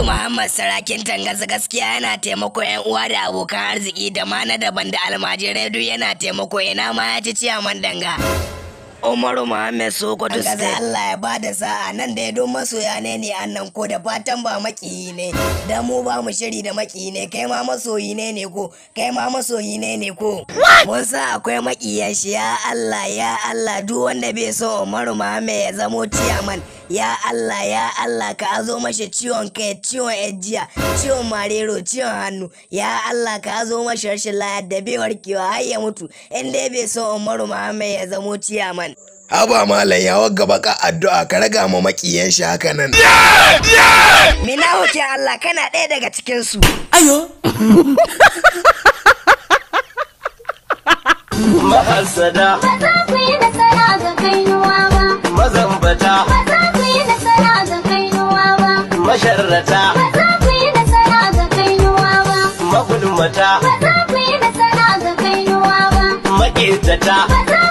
Umaru Muhammad Sarakin Tangaza gaskiya yana taimako yan uwa da abokan arziki da ma na daban da almajirai duk yana taimako ina ma ya ci ciyaman danga. Umaru Muhammad Sokoto State. Allah ya bada sa'a nan da ya don masoya ne ne annan ko da fatan ba makiyi ne. Da mu ba mu shiri da makiyi ne kai ma masoyi ne ne ko kai ma masoyi ne ne ko. Mun sa akwai makiyan shi ya Allah ya Allah duk wanda bai so Umaru Muhammad ya zamo ciyaman. Ya Allah ya Allah ka azo mashi ciwon kai ciwon ejiya ciwon marero ciwon hannu ya Allah ka azo mashi rashin layar da bai warkewa har ya mutu in dai bai so Umaru Muhammad ya zamo ciyaman. Haba malam ya wagga baka addu'a ka raga ma makiyan shi haka nan. Mina wuce Allah kana ɗaya daga cikinsu. Ayo. Mahasada. Ba za ku yi nasara ga kainuwa ba. Mazambata. Ba za ku yi nasara ga kainuwa ba. Masharrata. Ba za ku yi nasara ga kainuwa ba. Magulmata. Ba za ku yi nasara ga kainuwa ba. Maƙetata. Ba za